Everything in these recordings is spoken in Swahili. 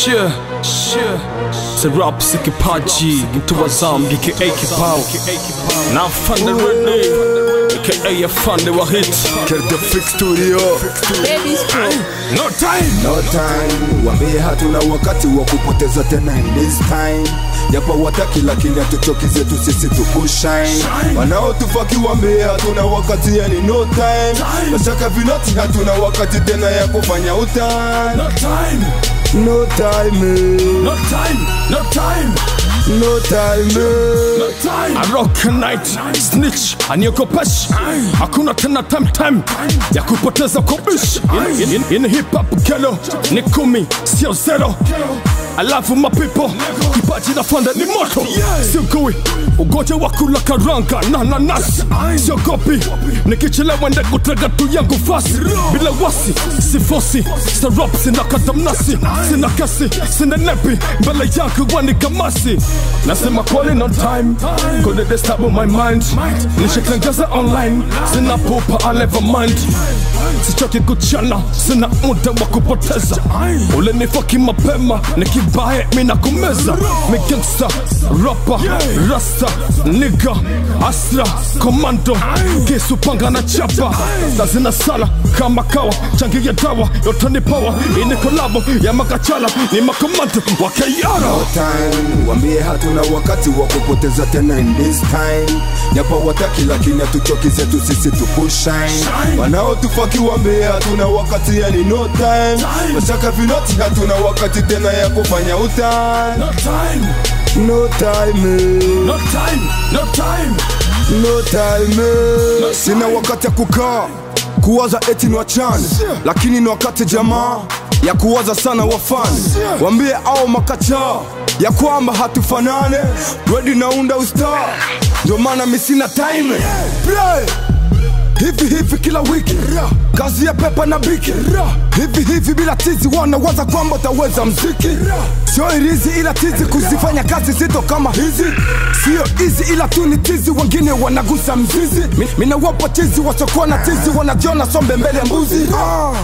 Shia, shia Serap si kipaji Mtu wa zambi aka kipao Na afande Rene aka afande wa hit Kerde Freak Studio Baby Stroke. No time no time wambie hatuna wakati wa kupoteza tena in this time japo wataki lakini hatuchoki zetu sisi tukushine wanaotufaki wambie hatuna wakati yani no time nashaka vinoti hatuna wakati tena ya kufanya utani No time no time eh. No time No time no time eh. I rock a night snitch aniogopesh hakuna tena time time ya kupoteza kobish in, in, in hip hop gelo ni kumi sio zero alafu mapipo kipaji na fanda ni moto sio kui ugoja wa kula karanga na nanasi sio kopi nikichelewa nde kutega tu yangu fasi bila wasi sifosi sarop sina katamnasi sina kasi sina nepi mbele yangu wani kamasi nasema kweli no time kone disturb my mind nishakengeza online sina pupa I never mind sichoki kuchana sina muda wa kupoteza ule nifaki mapema nikibaye mina kumeza migangsta rapa rasta niga asra komando kisu panga na chapa na zina sala kama kawa changi ya dawa yote ni power ini kolabo ya makachala ni makomando wa kayara no time wambie hatuna wakati wa kupoteza tena in this time japo wataki lakini hatuchoki zetu sisi tukushine wanaotufaki wambie hatuna wakati yani no time nashaka vinoti hatuna wakati tena ya kufanya utani No time, no time eh. no time, no time. no time eh. sina wakati ya kukaa kuwaza eti ni wachane lakini ni wakati jamaa ya kuwaza sana wafani wambie au makachaa ya kwamba hatufanane redi naunda ustar ndio maana mi sina time Play. hivi hivi kila wiki kazi ya pepa na biki hivi hivi bila tizi wanawaza kwamba utaweza mziki sio irizi ila tizi kuzifanya kazi zito kama hizi sio hizi ila tu ni tizi wengine wanagusa mzizi Mi- minawapa tizi wasokuwa na tizi wanajiona sombe mbele ya mbuzi ah.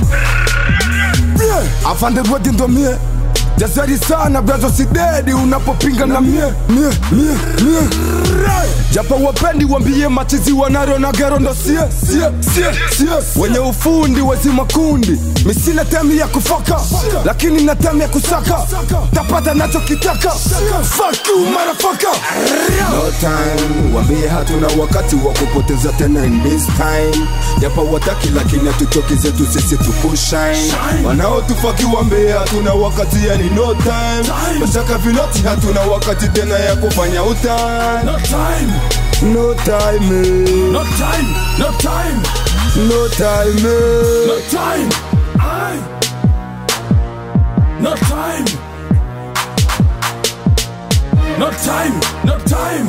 yeah. afande rodi ndo mie jazari sana brazo sidedi unapopinga na mie mie mie mie japo wapendi wambie machizi wanaro na gero ndo sie sie sie sie wenye ufundi wezi makundi misina temi ya kufaka lakini na temi ya kusaka tapata nachokitaka Fuck you, motherfucker. no time wambie hatuna wakati wa kupoteza tena in this time japo wataki lakini hatuchoki zetu sisi tukushine wanaotufaki wambie hatuna wakati yani no time mashaka vinoti hatuna wakati tena ya kufanya utani No time, no time eh. no time, no time, no time eh. no time. I. No time. No time, no time.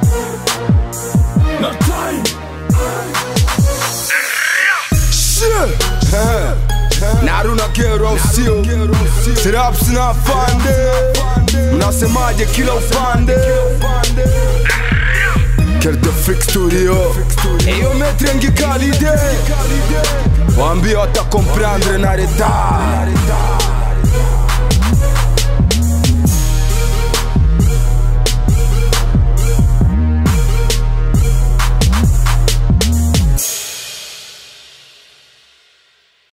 No time. Shit. Eh. naruna kero sio siraps na fande mnasemaje kila upande Kerde Freak Studio Eyo metre ngikalide Wambia watakomprendre na retard